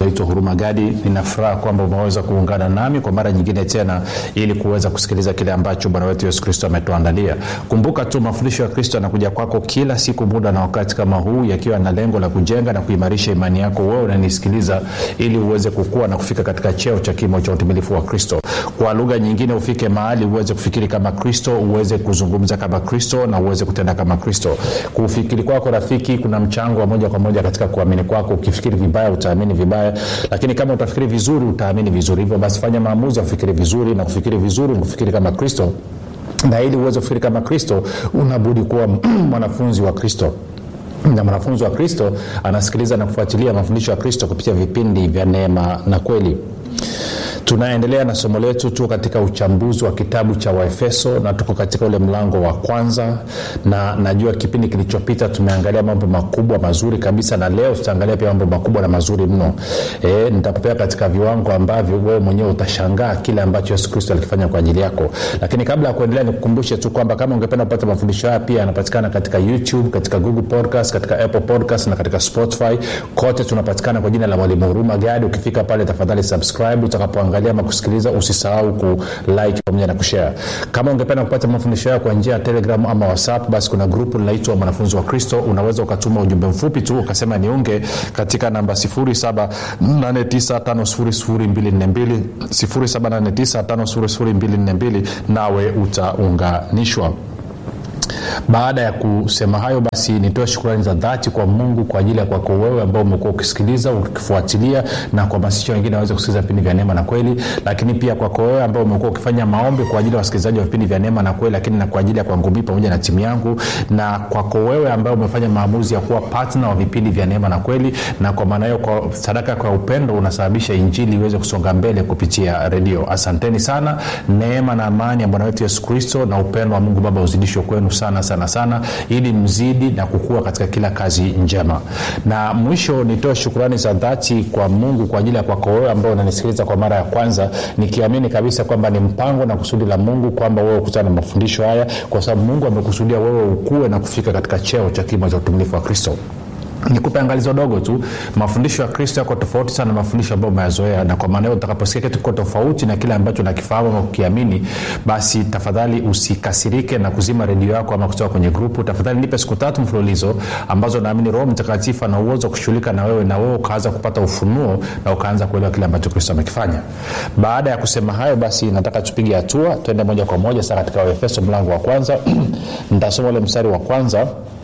naitwa huruma gadi ninafuraha kwamba umeweza kuungana nami kwa mara nyingine tena ili kuweza kusikiliza kile ambacho bwana wetu yesu kristo ametuandalia kumbuka tu mafundisho ya kristo yanakuja kwako kila siku muda na wakati kama huu yakiwa na lengo la kujenga na kuimarisha imani yako wewe unanisikiliza ili uweze kukua na kufika katika cheo cha kimo cha utimilifu wa kristo kwa lugha nyingine ufike mahali uweze kufikiri kama kristo uweze kuzungumza kama kristo na uweze kutenda kama kristo kufikiri kwako rafiki kuna mchango wa moja kwa moja katika kuamini kwako ukifikiri vibaya utaamini vibaya lakini kama utafikiri vizuri utaamini vizuri hivyo basi fanya maamuzi ya kufikiri vizuri na kufikiri vizuri kufikiri kama kristo na ili uweze kufikiri kama kristo unabudi kuwa mwanafunzi wa kristo na mwanafunzi wa kristo anasikiliza na kufuatilia mafundisho ya kristo kupitia vipindi vya neema na kweli tunaendelea na somo letu tuko katika uchambuzi wa kitabu cha waefeso na tuko katika ule mlango wa kwanza na najua kipindi kilichopita tumeangalia mambo makubwa mazuri kabisa na leo tutaangalia pia mambo makubwa na mazuri mno e, nitakupea katika viwango ambavyo wewe mwenyewe utashangaa kile ambacho yesu kristo alikifanya kwa ajili yako lakini kabla ya kuendelea nikukumbushe tu kwamba kama ungependa kupata mafundisho haya pia yanapatikana katika youtube katika google podcast katika apple podcast na katika spotify kote tunapatikana kwa jina la mwalimu huruma gadi ukifika pale tafadhali subscribe utakapoangalia ama kusikiliza usisahau kulike pamoja na kushare kama ungependa kupata mafundisho hayo kwa njia ya telegram ama whatsapp basi kuna grupu linaitwa mwanafunzi wa kristo unaweza ukatuma ujumbe mfupi tu ukasema niunge katika namba 7895242 7895242 nawe utaunganishwa baada ya kusema hayo basi nitoe shukurani za dhati kwa mungu kwa ajili ya kwako wewe ambao umekuwa ukisikiliza ukifuatilia na kuhamasisha wengine waweze kusikiliza vipindi vya neema na kweli lakini pia kwako wewe ambao umekuwa ukifanya maombi kwa ajili ya wasikilizaji wa vipindi vya neema na kweli lakini na kwa ajili ya kwangu mii pamoja na timu yangu na kwako wewe ambao umefanya maamuzi ya kuwa patna wa vipindi vya neema na kweli na kwa maana hiyo kwa sadaka kwa upendo unasababisha injili iweze kusonga mbele kupitia redio asanteni sana neema na amani ya bwana wetu yesu kristo na upendo wa mungu baba uzidishwe kwenu sana sana sana ili mzidi na kukua katika kila kazi njema na mwisho nitoe shukurani za dhati kwa mungu kwa ajili ya kwako wewe ambao unanisikiliza kwa mara ya kwanza nikiamini kabisa kwamba ni mpango na kusudi la mungu kwamba wewe ukutana na mafundisho haya kwa sababu mungu amekusudia wewe ukue na kufika katika cheo cha kimo cha utumilifu wa kristo nikupe angalizo dogo tu mafundisho ya kristo yako tofauti sana na mafundisho ambayo umeyazoea na kwa maana hiyo utakaposikia kitu kiko tofauti na kile ambacho nakifahamu ama kukiamini basi tafadhali usikasirike na kuzima redio yako ama kutoka kwenye grupu tafadhali nipe siku tatu mfululizo ambazo naamini roho mtakatifu ana uwezo wa kushughulika na wewe na wewe ukaanza kupata ufunuo na ukaanza kuelewa kile ambacho kristo amekifanya baada ya kusema hayo basi nataka tupige hatua tuende moja kwa moja saa katika waefeso mlango wa kwanza nitasoma ule mstari wa kwanza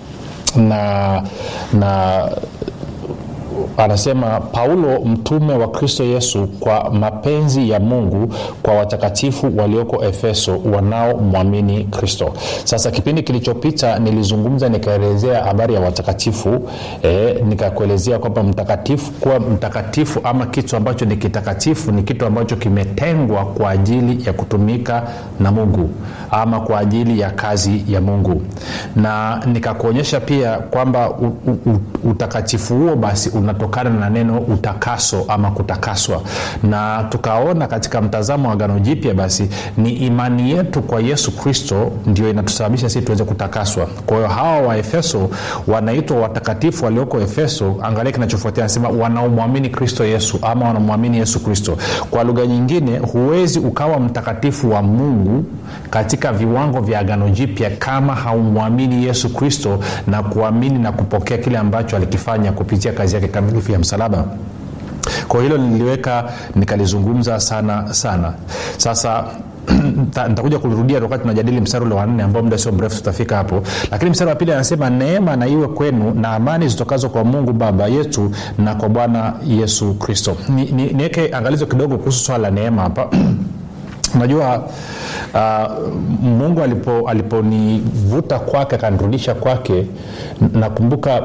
na na anasema paulo mtume wa kristo yesu kwa mapenzi ya mungu kwa watakatifu walioko efeso wanaomwamini kristo sasa kipindi kilichopita nilizungumza nikaelezea habari ya watakatifu e, nikakuelezea kwamba mtakatifu kuwa mtakatifu ama kitu ambacho ni kitakatifu ni kitu ambacho kimetengwa kwa ajili ya kutumika na mungu ama kwa ajili ya kazi ya mungu na nikakuonyesha pia kwamba u, u, utakatifu huo basi unatokana na neno utakaso ama kutakaswa na tukaona katika mtazamo wa gano jipya basi ni imani yetu kwa yesu kristo ndio inatusababisha sisi tuweze kutakaswa kwa hiyo hawa wa efeso wanaitwa watakatifu walioko efeso angalia kinachofuatia anasema wanaomwamini kristo yesu ama wanamwamini yesu kristo kwa lugha nyingine huwezi ukawa mtakatifu wa mungu katika viwango vya agano jipya kama haumwamini yesu kristo na kuamini na kupokea kile ambacho alikifanya kupitia kazi yake kamilifu ya msalaba kwa hilo niliweka nikalizungumza sana sana sasa nitakuja kulirudia wakati tunajadili mstari ule wanne ambao muda sio mrefu tutafika hapo lakini mstari wa pili anasema neema na iwe kwenu na amani zitokazo kwa mungu baba yetu na kwa bwana yesu kristo niweke ni, ni angalizo kidogo kuhusu swala la neema hapa unajua uh, mungu aliponivuta alipo kwake akanirudisha kwake nakumbuka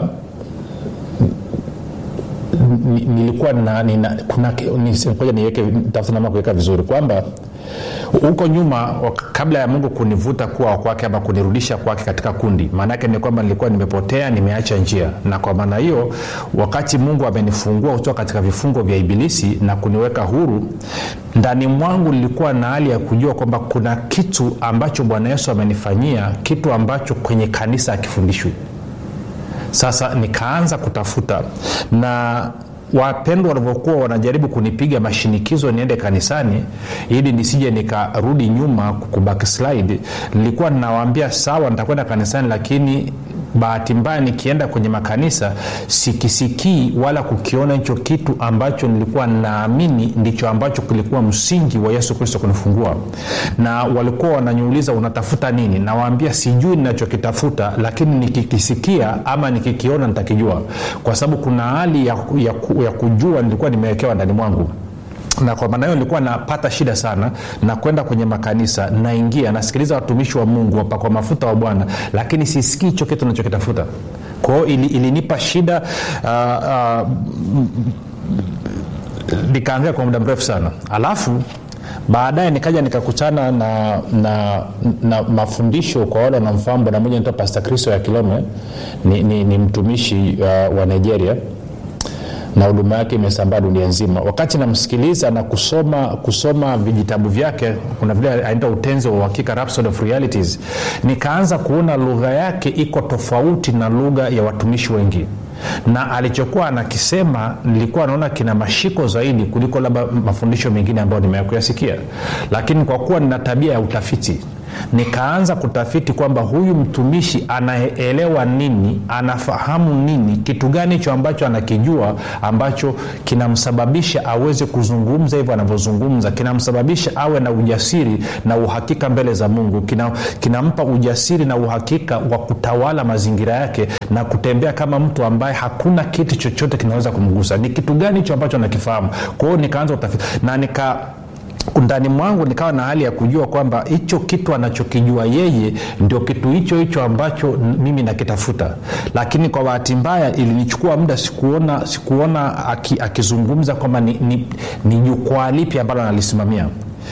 nilikuwa na, nina, kuna ngoja niweke tafuta nama kuweka vizuri kwamba huko nyuma kabla ya mungu kunivuta kuwa kwake ama kunirudisha kwake katika kundi maanaake ni kwamba nilikuwa nimepotea nimeacha njia na kwa maana hiyo wakati mungu amenifungua kutoka katika vifungo vya ibilisi na kuniweka huru ndani mwangu nilikuwa na hali ya kujua kwamba kuna kitu ambacho bwana yesu amenifanyia kitu ambacho kwenye kanisa akifundishwi sasa nikaanza kutafuta na wapendwa walivyokuwa wanajaribu kunipiga mashinikizo niende kanisani ili nisije nikarudi nyuma kubackslide nilikuwa ninawaambia sawa nitakwenda kanisani lakini bahati mbaya nikienda kwenye makanisa sikisikii wala kukiona hicho kitu ambacho nilikuwa naamini ndicho ambacho kilikuwa msingi wa yesu kristo kunifungua na walikuwa wananiuliza unatafuta nini nawaambia sijui ninachokitafuta lakini nikikisikia ama nikikiona nitakijua kwa sababu kuna hali ya, ya, ya kujua nilikuwa nimewekewa ndani mwangu na kwa maana hiyo nilikuwa napata shida sana na kwenda kwenye makanisa naingia nasikiliza watumishi wa mungu wapakwa mafuta wa bwana lakini sisikii hicho kitu nachokitafuta kwao ili, ilinipa shida uh, uh, nikaangalia kwa muda mrefu sana alafu baadaye nikaja nikakutana na, na, na mafundisho kwa wale wanamfahamu bwana moja naitwa pasta kristo ya kilome ni, ni, ni mtumishi uh, wa nigeria na huduma yake imesambaa dunia nzima wakati namsikiliza na kusoma kusoma vijitabu vyake kuna vile anaita utenzi wa uhakika Rhapsody of realities nikaanza kuona lugha yake iko tofauti na lugha ya watumishi wengi na alichokuwa anakisema nilikuwa naona kina mashiko zaidi kuliko labda mafundisho mengine ambayo nimeyakuyasikia lakini kwa kuwa nina tabia ya utafiti nikaanza kutafiti kwamba huyu mtumishi anaelewa nini anafahamu nini kitu gani hicho ambacho anakijua ambacho kinamsababisha aweze kuzungumza hivyo anavyozungumza kinamsababisha awe na ujasiri na uhakika mbele za mungu kina, kinampa ujasiri na uhakika wa kutawala mazingira yake na kutembea kama mtu ambaye hakuna kitu chochote kinaweza kumgusa ni kitu gani hicho ambacho anakifahamu kwa hiyo nikaanza utafiti na nika ndani mwangu nikawa na hali ya kujua kwamba hicho kitu anachokijua yeye ndio kitu hicho hicho ambacho mimi nakitafuta lakini kwa bahati mbaya ilinichukua muda sikuona sikuona akizungumza kwamba ni, ni, ni jukwaa lipi ambalo analisimamia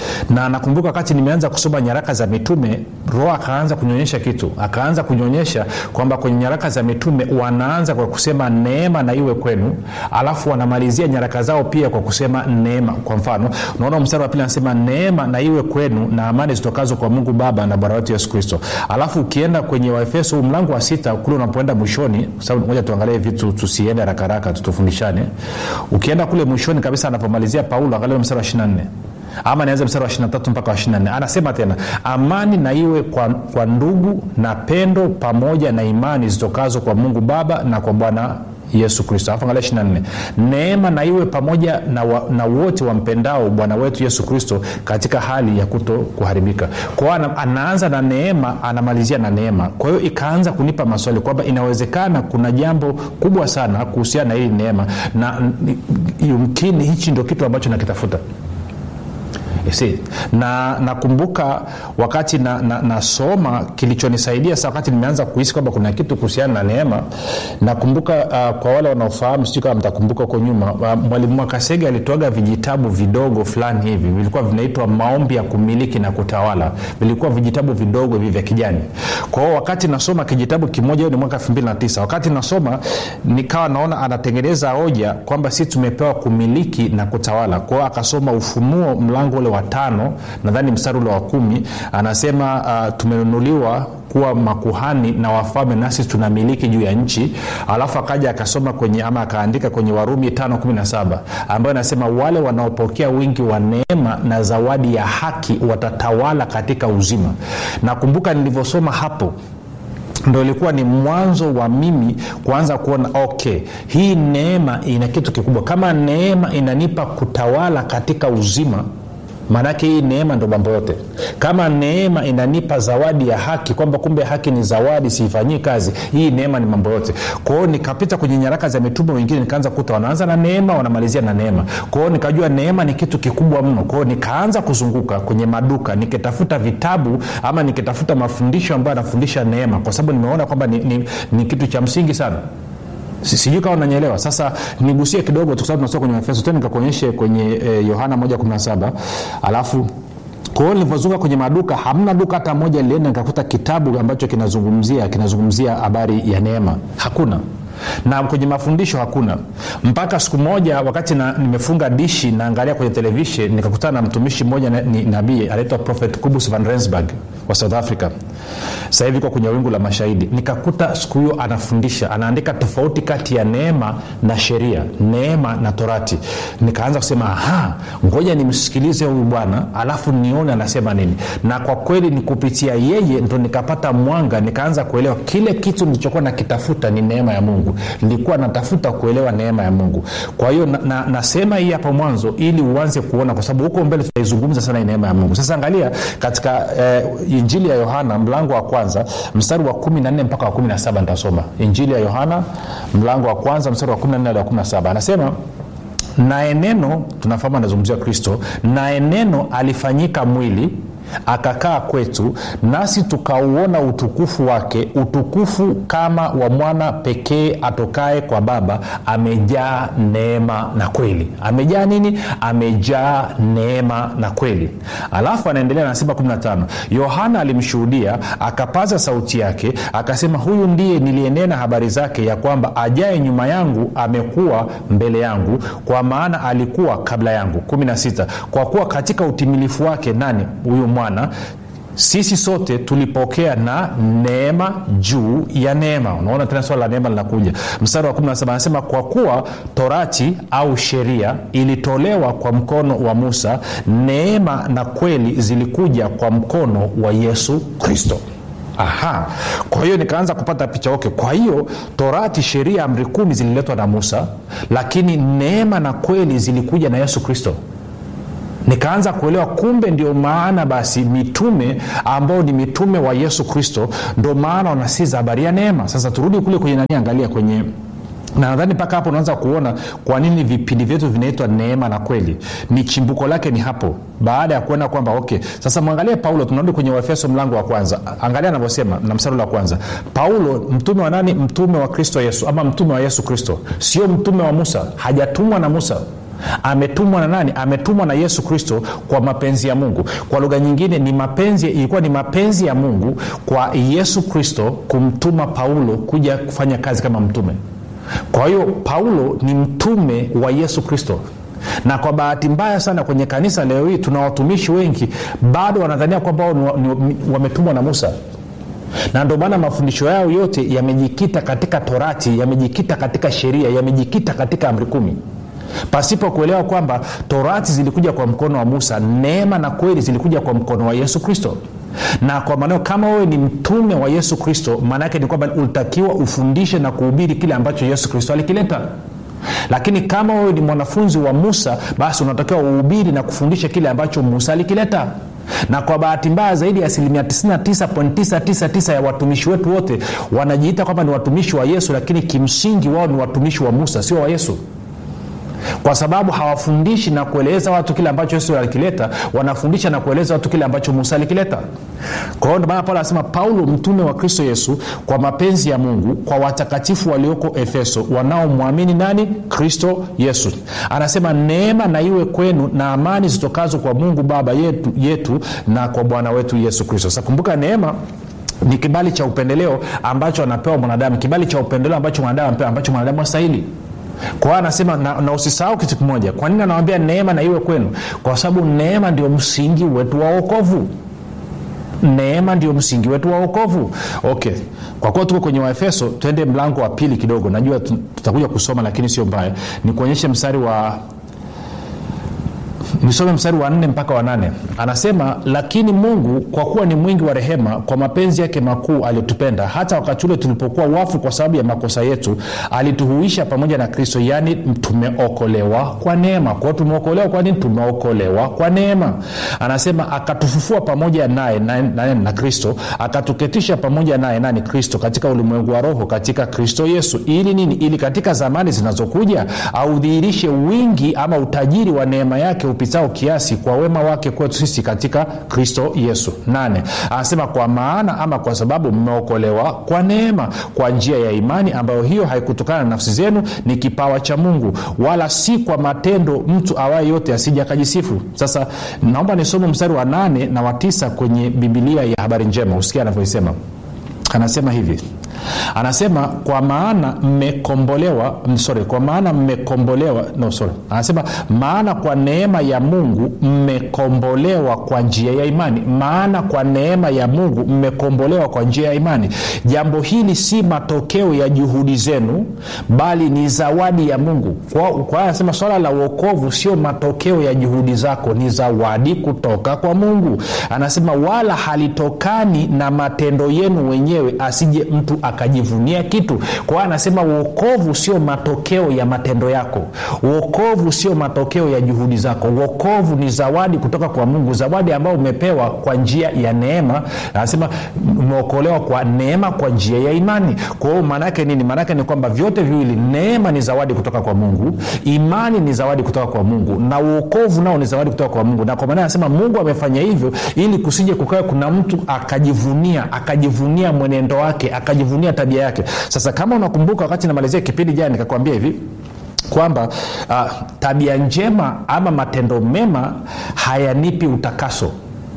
na nakumbuka wakati nimeanza kusoma nyaraka za mitume roho akaanza kunyonyesha kitu akaanza kunyonyesha kwamba kwenye nyaraka za mitume wanaanza kwa kusema neema na iwe kwenu alafu wanamalizia nyaraka zao pia kwa kusema neema kwa mfano unaona mstari wa pili anasema neema na iwe kwenu na amani zitokazo kwa mungu baba na bwana wetu yesu kristo alafu ukienda kwenye waefeso huu mlango wa sita kule unapoenda mwishoni sababu moja tuangalie vitu tusiende harakaraka tutufundishane ukienda kule mwishoni kabisa anapomalizia paulo angalia mstari wa 24 ama nianze mstari wa 23 mpaka wa 24 anasema tena amani na iwe kwa, kwa ndugu na pendo pamoja na imani zitokazo kwa mungu baba na kwa bwana yesu kristo alafu angalia 24 neema na iwe pamoja na, wa, na wote wampendao bwana wetu yesu kristo katika hali ya kuto kuharibika kwao ana, anaanza na neema anamalizia na neema kwa hiyo ikaanza kunipa maswali kwamba inawezekana kuna jambo kubwa sana kuhusiana na hili neema na yumkini hichi ndio kitu ambacho nakitafuta See, na nakumbuka wakati nasoma na, na kilichonisaidia sa wakati nimeanza kuhisi kwamba kuna kitu kuhusiana na neema nakumbuka uh, kwa wale wanaofahamu sijui kama mtakumbuka huko nyuma uh, mwalimu mwakasege alitoaga vijitabu vidogo fulani hivi vilikuwa vinaitwa maombi ya kumiliki na kutawala vilikuwa vijitabu vidogo hivi vya kijani kwa hiyo wakati nasoma kijitabu kimoja hiyo ni mwaka 29 wakati nasoma nikawa naona anatengeneza hoja kwamba si tumepewa kumiliki na kutawala kwa hiyo akasoma ufunuo mlango ule wa tano nadhani mstari ule wa kumi anasema uh, tumenunuliwa kuwa makuhani na wafalme nasi tunamiliki juu ya nchi alafu akaja akasoma kwenye ama akaandika kwenye warumi 517 ambayo anasema wale wanaopokea wingi wa neema na zawadi ya haki watatawala katika uzima nakumbuka nilivyosoma hapo ndo ilikuwa ni mwanzo wa mimi kuanza kuona okay hii neema ina kitu kikubwa kama neema inanipa kutawala katika uzima maanake hii neema ndo mambo yote kama neema inanipa zawadi ya haki kwamba kumbe haki ni zawadi siifanyii kazi hii neema ni mambo yote kwao nikapita kwenye nyaraka za mitume wengine nikaanza kuta wanaanza na neema wanamalizia na neema kwao nikajua neema ni kitu kikubwa mno kwao nikaanza kuzunguka kwenye maduka nikitafuta vitabu ama nikitafuta mafundisho ambayo anafundisha neema kwa sababu nimeona kwamba ni, ni, ni kitu cha msingi sana sijui kama unanyelewa sasa nigusie kidogo kwa sababu tunasoma kwenye efeso tena nikakuonyeshe kwenye yohana e, 117 alafu kwa hiyo nilivyozunga kwenye maduka hamna duka hata moja lilienda nikakuta kitabu ambacho kinazungumzia kinazungumzia habari ya neema hakuna na kwenye mafundisho hakuna mpaka siku moja wakati na, nimefunga dishi naangalia kwenye televishen nikakutana na mtumishi mmoja ni nabii anaitwa prophet kubus van rensburg wa south africa sasa hivi kwa kwenye wingu la mashahidi nikakuta siku hiyo anafundisha anaandika tofauti kati ya neema na sheria neema na torati nikaanza kusema aha ngoja nimsikilize huyu bwana alafu nione anasema nini na kwa kweli ni kupitia yeye ndo nikapata mwanga nikaanza kuelewa kile kitu nilichokuwa nakitafuta ni neema ya mungu nilikuwa natafuta kuelewa neema ya mungu kwa hiyo na, na, nasema hii hapa mwanzo ili uanze kuona kwa sababu huko mbele tutaizungumza sana hii neema ya mungu sasa angalia katika eh, injili ya yohana mlango wa kwanza mstari wa 14 mpaka wa 17 nitasoma injili ya yohana mlango wa kwanza mstari wa 14 hadi wa 17 anasema naye neno tunafahamu anazungumzia kristo naye neno alifanyika mwili akakaa kwetu nasi tukauona utukufu wake utukufu kama wa mwana pekee atokae kwa baba amejaa neema na kweli amejaa nini amejaa neema na kweli alafu anaendelea anasema 15 yohana alimshuhudia akapaza sauti yake akasema huyu ndiye niliyenena habari zake ya kwamba ajaye nyuma yangu amekuwa mbele yangu kwa maana alikuwa kabla yangu 16 kwa kuwa katika utimilifu wake nani huyu mwana sisi sote tulipokea na neema juu ya neema unaona tena swala la neema linakuja mstari wa 17 anasema kwa kuwa torati au sheria ilitolewa kwa mkono wa musa neema na kweli zilikuja kwa mkono wa yesu kristo aha kwa hiyo nikaanza kupata picha okay kwa hiyo torati sheria amri kumi zililetwa na musa lakini neema na kweli zilikuja na yesu kristo nikaanza kuelewa kumbe ndio maana basi mitume ambao ni mitume wa yesu kristo ndo maana wanasiza habari ya neema sasa turudi kule kwenye nani angalia kwenye na nadhani mpaka hapo unaanza kuona kwa nini vipindi vyetu vinaitwa neema na kweli ni chimbuko lake ni hapo baada ya kuona kwamba okay sasa mwangalie paulo tunarudi kwenye waefeso mlango wa kwanza angalia anavyosema na msarula wa kwanza paulo mtume wa nani mtume wa kristo yesu ama mtume wa yesu kristo sio mtume wa musa hajatumwa na musa ametumwa na nani ametumwa na yesu kristo kwa mapenzi ya mungu kwa lugha nyingine ni mapenzi ilikuwa ni mapenzi ya mungu kwa yesu kristo kumtuma paulo kuja kufanya kazi kama mtume kwa hiyo paulo ni mtume wa yesu kristo na kwa bahati mbaya sana kwenye kanisa leo hii tuna watumishi wengi bado wanadhania kwamba wametumwa na musa na ndio maana mafundisho yao yote yamejikita katika torati yamejikita katika sheria yamejikita katika amri kumi pasipo kuelewa kwamba torati zilikuja kwa mkono wa musa neema na kweli zilikuja kwa mkono wa yesu kristo na kwa maneo kama wewe ni mtume wa yesu kristo maana yake ni kwamba ulitakiwa ufundishe na kuhubiri kile ambacho yesu kristo alikileta lakini kama wewe ni mwanafunzi wa musa basi unatakiwa uhubiri na kufundisha kile ambacho musa alikileta na kwa bahati mbaya zaidi ya asilimia 99.999 ya watumishi wetu wote wanajiita kwamba ni watumishi wa yesu lakini kimsingi wao ni watumishi wa musa sio wa yesu kwa sababu hawafundishi na kueleza watu kile ambacho yesu alikileta wanafundisha na kueleza watu kile ambacho musa alikileta kwa hiyo ndomaana paulo anasema paulo mtume wa kristo yesu kwa mapenzi ya mungu kwa watakatifu walioko efeso wanaomwamini nani kristo yesu anasema neema na iwe kwenu na amani zitokazo kwa mungu baba yetu, yetu na kwa bwana wetu yesu kristo sasa kumbuka neema ni kibali cha upendeleo ambacho anapewa mwanadamu kibali cha upendeleo ambacho mwanadamu anapewa ambacho mwanadamu astahili kwa hiyo anasema na, na usisahau kitu kimoja kwa nini anawambia neema na iwe kwenu kwa sababu neema ndio msingi wetu wa wokovu neema ndio msingi wetu wa wokovu okay kwa kuwa tuko kwenye waefeso twende mlango wa pili kidogo najua tutakuja kusoma lakini sio mbaya ni kuonyeshe mstari wa nisome mstari wa nne mpaka wa nane anasema lakini mungu kwa kuwa ni mwingi wa rehema kwa mapenzi yake makuu aliyotupenda hata wakati ule tulipokuwa wafu kwa sababu ya makosa yetu alituhuisha pamoja na kristo yaani tumeokolewa kwa neema kwao tumeokolewa kwa nini tumeokolewa kwa neema anasema akatufufua pamoja naye na, na, na kristo akatuketisha pamoja naye nani kristo katika ulimwengu wa roho katika kristo yesu ili nini ili katika zamani zinazokuja audhihirishe wingi ama utajiri wa neema yake upitao kiasi kwa wema wake kwetu sisi katika kristo yesu nane anasema kwa maana ama kwa sababu mmeokolewa kwa neema kwa njia ya imani ambayo hiyo haikutokana na nafsi zenu ni kipawa cha mungu wala si kwa matendo mtu awaye yote asija akajisifu sasa naomba nisome mstari wa nane na wa tisa kwenye bibilia ya habari njema usikia anavyoisema anasema hivi anasema kwa maana mmekombolewa sorry kwa maana mmekombolewa no sorry anasema maana kwa neema ya mungu mmekombolewa kwa njia ya imani maana kwa neema ya mungu mmekombolewa kwa njia ya imani jambo hili si matokeo ya juhudi zenu bali ni zawadi ya mungu kwa kwa anasema swala la uokovu sio matokeo ya juhudi zako ni zawadi kutoka kwa mungu anasema wala halitokani na matendo yenu wenyewe asije mtu akajivunia kitu kwa hiyo anasema uokovu sio matokeo ya matendo yako uokovu sio matokeo ya juhudi zako uokovu ni zawadi kutoka kwa mungu zawadi ambayo umepewa kwa njia ya neema anasema umeokolewa kwa neema kwa njia ya imani kwa hiyo maanaake nini maanaake ni kwamba vyote viwili neema ni zawadi kutoka kwa mungu imani ni zawadi kutoka kwa mungu na uokovu nao ni zawadi kutoka kwa mungu na kwa maana anasema mungu amefanya hivyo ili kusije kukawa kuna mtu akajivunia akajivunia mwenendo wake akajivunia tabia yake sasa kama unakumbuka wakati namalizia kipindi jana nikakwambia hivi kwamba uh, tabia njema ama matendo mema hayanipi utakaso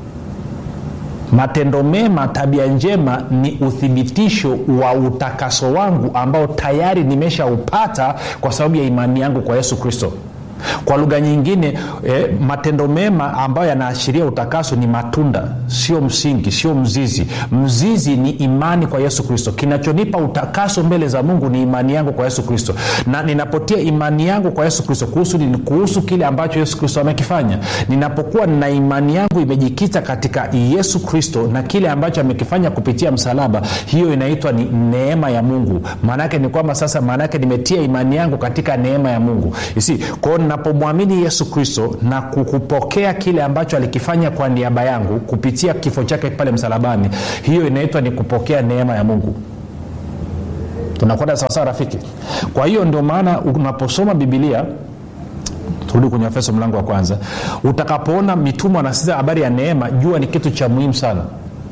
matendo mema tabia njema ni uthibitisho wa utakaso wangu ambao tayari nimeshaupata kwa sababu ya imani yangu kwa yesu kristo kwa lugha nyingine eh, matendo mema ambayo yanaashiria utakaso ni matunda sio msingi sio mzizi mzizi ni imani kwa yesu kristo kinachonipa utakaso mbele za mungu ni imani yangu kwa yesu kristo na ninapotia imani yangu kwa yesu kristo kuhusu nini kuhusu kile ambacho yesu kristo amekifanya ninapokuwa na imani yangu imejikita katika yesu kristo na kile ambacho amekifanya kupitia msalaba hiyo inaitwa ni neema ya mungu maanaake ni kwamba sasa maanaake nimetia imani yangu katika neema ya mungu isi kwao ninapomwamini yesu kristo na kukupokea kile ambacho alikifanya kwa niaba yangu kupitia kifo chake pale msalabani hiyo inaitwa ni kupokea neema ya mungu tunakwenda sawasawa rafiki kwa hiyo ndio maana unaposoma bibilia turudi kwenye efeso mlango wa kwanza utakapoona mitume wanasitiza habari ya neema jua ni kitu cha muhimu sana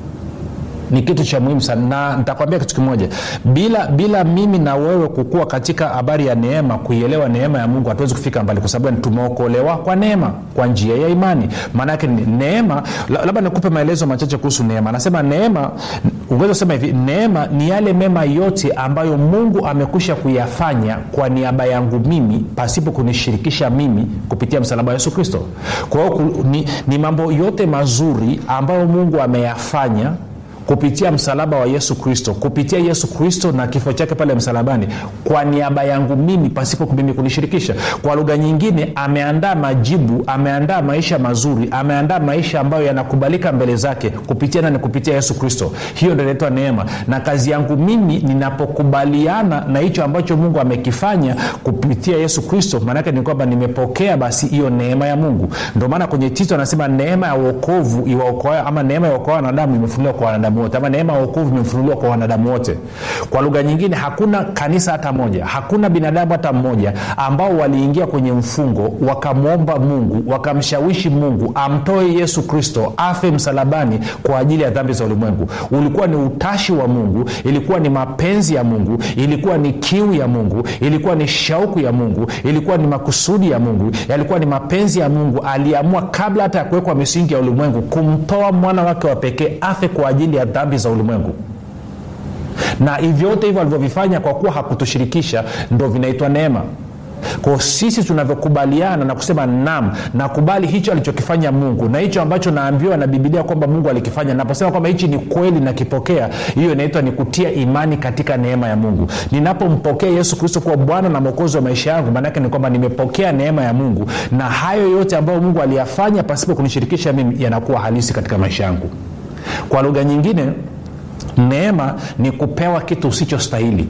ni kitu cha muhimu sana na nitakwambia kitu kimoja bila bila mimi na wewe kukua katika habari ya neema kuielewa neema ya mungu hatuwezi kufika mbali kwa sababu tumeokolewa kwa neema kwa njia ya imani maanaake neema labda nikupe maelezo machache kuhusu neema anasema neema ungeweza kusema hivi neema ni yale mema yote ambayo mungu amekwisha kuyafanya kwa niaba yangu mimi pasipo kunishirikisha mimi kupitia msalaba wa yesu kristo kwa hiyo ni, ni mambo yote mazuri ambayo mungu ameyafanya kupitia msalaba wa yesu kristo kupitia yesu kristo na kifo chake pale msalabani kwa niaba yangu mimi pasipo mimi kunishirikisha kwa lugha nyingine ameandaa majibu ameandaa maisha mazuri ameandaa maisha ambayo yanakubalika mbele zake kupitia nani kupitia yesu kristo hiyo ndo inaitwa neema na kazi yangu mimi ninapokubaliana na hicho ambacho mungu amekifanya kupitia yesu kristo maanake ni kwamba nimepokea basi hiyo neema ya mungu ndio maana kwenye tito anasema neema ya uokovu iwaokoa ama neema ya uokoa wanadamu imefunuliwa kwa wanadamu wote ama neema ya uokovu imefunuliwa kwa wanadamu wote kwa lugha nyingine hakuna kanisa hata moja hakuna binadamu hata mmoja ambao waliingia kwenye mfungo wakamwomba mungu wakamshawishi mungu amtoe yesu kristo afe msalabani kwa ajili ya dhambi za ulimwengu ulikuwa ni utashi wa mungu ilikuwa ni mapenzi ya mungu ilikuwa ni kiu ya mungu ilikuwa ni shauku ya mungu ilikuwa ni makusudi ya mungu yalikuwa ni mapenzi ya mungu aliamua kabla hata ya kuwekwa misingi ya ulimwengu kumtoa mwana wake wa pekee afe kwa ajili ya dhambi za ulimwengu na vyote hivyo alivyovifanya kwa kuwa hakutushirikisha ndo vinaitwa neema kwao sisi tunavyokubaliana na kusema nam nakubali hicho alichokifanya mungu na hicho ambacho naambiwa na bibilia kwamba mungu alikifanya naposema kwamba hichi ni kweli nakipokea hiyo inaitwa ni kutia imani katika neema ya mungu ninapompokea yesu kristo kuwa bwana na mwokozi wa maisha yangu maanake ni kwamba nimepokea neema ya mungu na hayo yote ambayo mungu aliyafanya pasipo kunishirikisha mimi yanakuwa halisi katika maisha yangu kwa lugha nyingine neema ni kupewa kitu usichostahili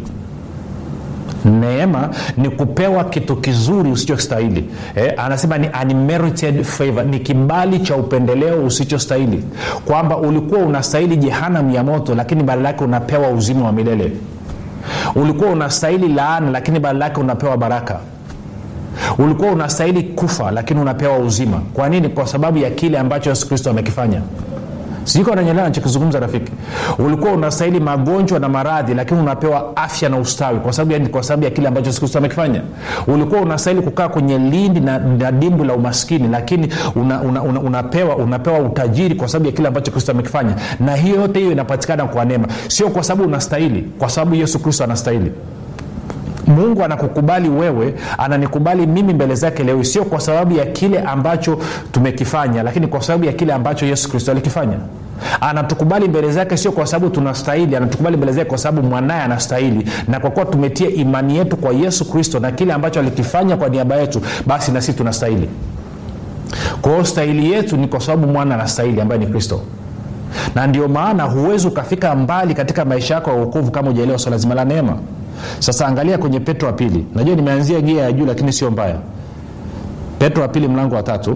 neema ni kupewa kitu kizuri usichostahili eh, anasema ni unmerited favor ni kibali cha upendeleo usichostahili kwamba ulikuwa unastahili jehanam ya moto lakini badala yake unapewa uzima wa milele ulikuwa unastahili laana lakini badala yake unapewa baraka ulikuwa unastahili kufa lakini unapewa uzima kwa nini kwa sababu ya kile ambacho yesu kristo amekifanya sijui unanyelewa nachokizungumza rafiki ulikuwa unastahili magonjwa na maradhi lakini unapewa afya na ustawi kwa sababu ya, kwa sababu ya kile ambacho yesu kristo amekifanya ulikuwa unastahili kukaa kwenye lindi na, na dimbu la umaskini lakini una, una, una, unapewa unapewa utajiri kwa sababu ya kile ambacho kristo amekifanya na hiyo yote hiyo inapatikana kwa neema sio kwa sababu unastahili kwa sababu yesu kristo anastahili mungu anakukubali wewe ananikubali mimi mbele zake leo sio kwa sababu ya kile ambacho tumekifanya lakini kwa sababu ya kile ambacho yesu kristo alikifanya anatukubali mbele zake sio kwa sababu tunastahili anatukubali mbele zake kwa sababu mwanaye anastahili na kwa kuwa tumetia imani yetu kwa yesu kristo na kile ambacho alikifanya kwa niaba yetu basi na sisi tunastahili kwa hiyo stahili yetu ni kwa sababu mwana anastahili ambaye ni kristo na ndio maana huwezi ukafika mbali katika maisha yako ya uokovu kama ujaelewa swala zima la neema sasa angalia kwenye petro wa pili najua nimeanzia gia ya juu lakini sio mbaya petro wa pili mlango wa tatu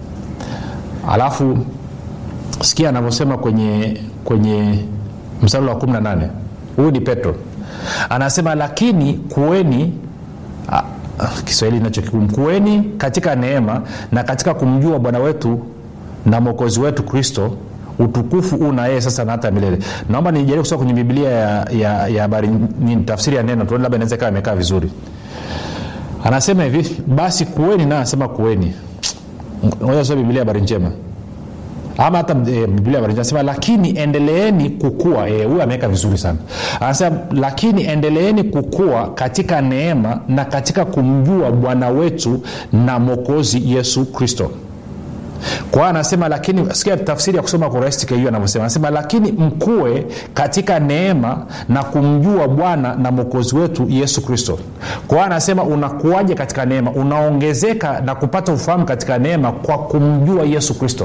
alafu sikia anavyosema kwenye kwenye mstari wa 18 huyu ni petro anasema lakini kuweni ah, kiswahili nacho kigumu kuweni katika neema na katika kumjua bwana wetu na mwokozi wetu kristo utukufu huu na yeye sasa na hata milele naomba nijaribu kusoma kwenye biblia ya, ya, ya habari nini tafsiri ya neno tuone labda inaweza ikawa imekaa vizuri anasema hivi basi kuweni naye anasema kuweni moja soma biblia habari njema ama hata e, biblia habari njema anasema lakini endeleeni kukua huyu e, ameweka vizuri sana anasema lakini endeleeni kukua katika neema na katika kumjua bwana wetu na mwokozi yesu kristo kwa hiyo anasema lakini sikia tafsiri ya kusoma kurahisi hiyo anavyosema anasema lakini mkue katika neema na kumjua bwana na mwokozi wetu yesu kristo kwa hiyo anasema unakuaje katika neema unaongezeka na kupata ufahamu katika neema kwa kumjua yesu kristo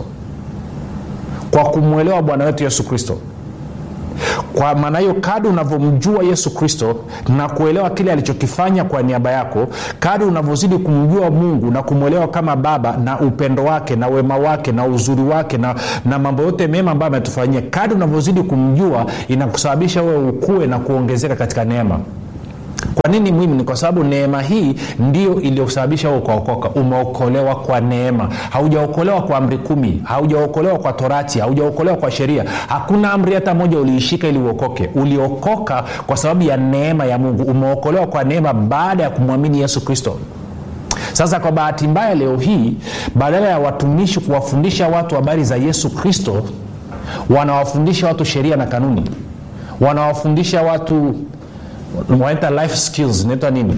kwa kumwelewa bwana wetu yesu kristo kwa maana hiyo kadi unavyomjua yesu kristo na kuelewa kile alichokifanya kwa niaba yako kadi unavyozidi kumjua mungu na kumwelewa kama baba na upendo wake na wema wake na uzuri wake na, na mambo yote mema ambayo ametufanyia kadi unavyozidi kumjua inakusababisha wewe ukue na kuongezeka katika neema kwa nini muhimu ni kwa sababu neema hii ndio iliyosababisha ukaokoka umeokolewa kwa neema haujaokolewa kwa amri kumi haujaokolewa kwa torati haujaokolewa kwa sheria hakuna amri hata moja uliishika ili uokoke uliokoka kwa sababu ya neema ya mungu umeokolewa kwa neema baada ya kumwamini yesu kristo sasa kwa bahati mbaya leo hii badala ya watumishi kuwafundisha watu habari za yesu kristo wanawafundisha watu sheria na kanuni wanawafundisha watu wanaita life skills inaitwa nini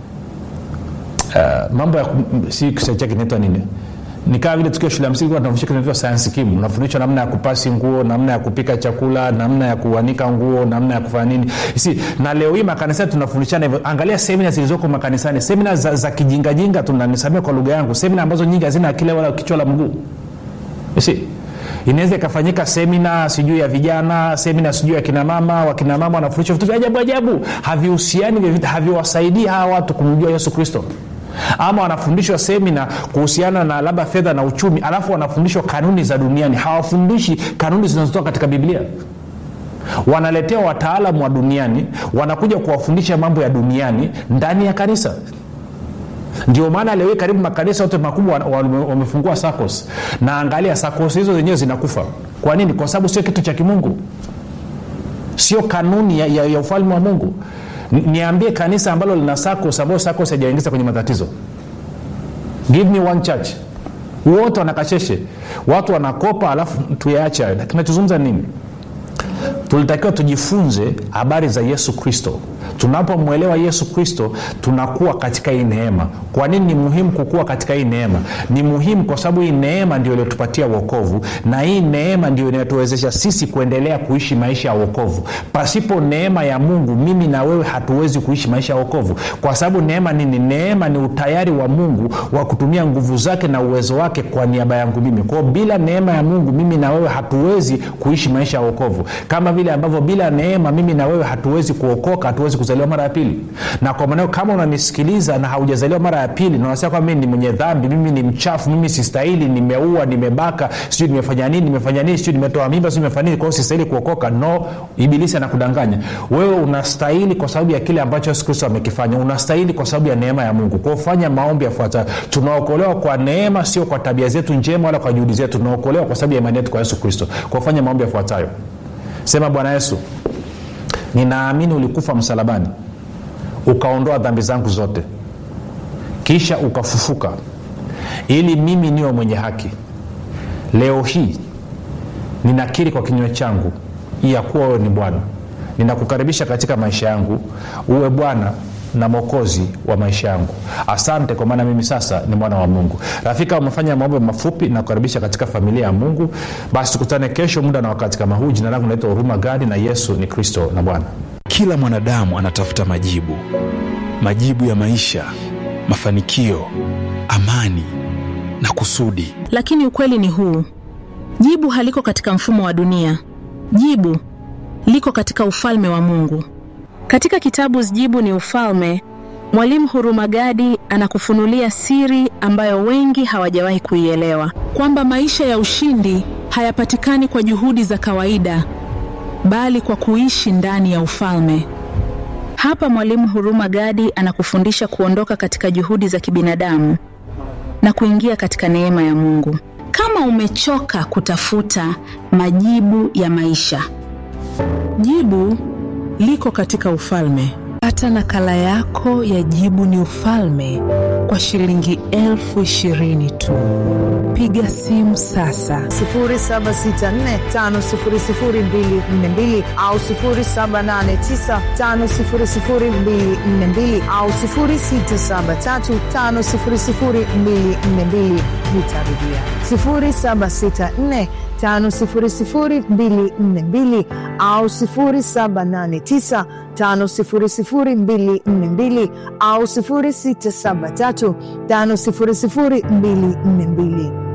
uh, mambo ya si kiswahili chake inaitwa nini ni kama vile tukiwa shule ya msingi tunafundishwa kinaitwa sayansi kimu unafundishwa namna ya kupasi nguo namna ya kupika chakula namna ya kuanika nguo namna ya kufanya nini si na leo hii makanisani tunafundishana hivyo angalia semina zilizoko makanisani semina za, za kijingajinga tunanisamia kwa lugha yangu semina ambazo nyingi hazina akili wala kichwa la mguu si inaweza ikafanyika semina sijui ya vijana semina sijui ya kinamama wakinamama wanafundishwa vitu vya ajabu ajabu havihusiani haviwasaidii hawa watu kumjua yesu kristo ama wanafundishwa semina kuhusiana na labda fedha na uchumi alafu wanafundishwa kanuni za duniani hawafundishi kanuni zinazotoka katika biblia wanaletea wataalamu wa duniani wanakuja kuwafundisha mambo ya duniani ndani ya kanisa ndio maana leo karibu makanisa yote makubwa wamefungua sacos na angalia sacos hizo zenyewe zinakufa kwa nini kwa sababu sio kitu cha kimungu sio kanuni ya, ya, ya ufalme wa mungu niambie kanisa ambalo lina sacos ambayo sacos hajaingiza kwenye matatizo give me one church wote wanakasheshe watu wanakopa alafu tuyaache hayo kinachozungumza nini tulitakiwa tujifunze habari za yesu kristo tunapomwelewa yesu kristo tunakuwa katika hii neema kwa nini ni muhimu kukua katika hii neema ni muhimu kwa sababu hii neema ndio iliyotupatia uokovu na hii neema ndio inayotuwezesha sisi kuendelea kuishi maisha ya uokovu pasipo neema ya mungu mimi na wewe hatuwezi kuishi maisha ya uokovu kwa sababu neema nini neema ni utayari wa mungu wa kutumia nguvu zake na uwezo wake kwa niaba yangu mimi kwao bila neema ya mungu mimi na wewe hatuwezi kuishi maisha ya uokovu kama vile ambavyo bila neema mimi na wewe hatuwezi kuokoka hatuwezi kuzaliwa mara ya pili na kwa maneo kama unanisikiliza na haujazaliwa mara ya pili na unasema kwamba mimi ni mwenye dhambi mimi ni mchafu mimi sistahili nimeua nimebaka sijui nimefanya nini nimefanya nini sijui nimetoa mimba sijui nimefanya nini kwa hiyo sistahili kuokoka no ibilisi anakudanganya wewe unastahili kwa sababu ya kile ambacho yesu kristo amekifanya unastahili kwa sababu ya neema ya mungu kwao fanya maombi yafuatayo tunaokolewa kwa neema sio kwa tabia zetu njema wala kwa juhudi zetu tunaokolewa kwa sababu ya imani yetu kwa yesu kristo kwao fanya maombi yafuatayo sema bwana yesu ninaamini ulikufa msalabani ukaondoa dhambi zangu zote kisha ukafufuka ili mimi niwe mwenye haki leo hii ninakiri kwa kinywa changu ya kuwa wewe ni bwana ninakukaribisha katika maisha yangu uwe bwana na mwokozi wa maisha yangu asante kwa maana mimi sasa ni mwana wa mungu rafika umefanya maombe mafupi na kukaribisha katika familia ya mungu basi tukutane kesho muda na wakati kama huu jina langu naitwa huruma gadi na yesu ni kristo na bwana kila mwanadamu anatafuta majibu majibu ya maisha mafanikio amani na kusudi lakini ukweli ni huu jibu haliko katika mfumo wa dunia jibu liko katika ufalme wa mungu katika kitabu jibu ni ufalme mwalimu hurumagadi anakufunulia siri ambayo wengi hawajawahi kuielewa kwamba maisha ya ushindi hayapatikani kwa juhudi za kawaida bali kwa kuishi ndani ya ufalme hapa mwalimu huruma gadi anakufundisha kuondoka katika juhudi za kibinadamu na kuingia katika neema ya mungu kama umechoka kutafuta majibu ya maisha jibu liko katika ufalme pata nakala yako ya jibu ni ufalme kwa shilingi elfu ishirini tu piga simu sasa 7645242 au 7895242 au 673500242 nitarudia 764 5242 au 789 5242 au 673 500242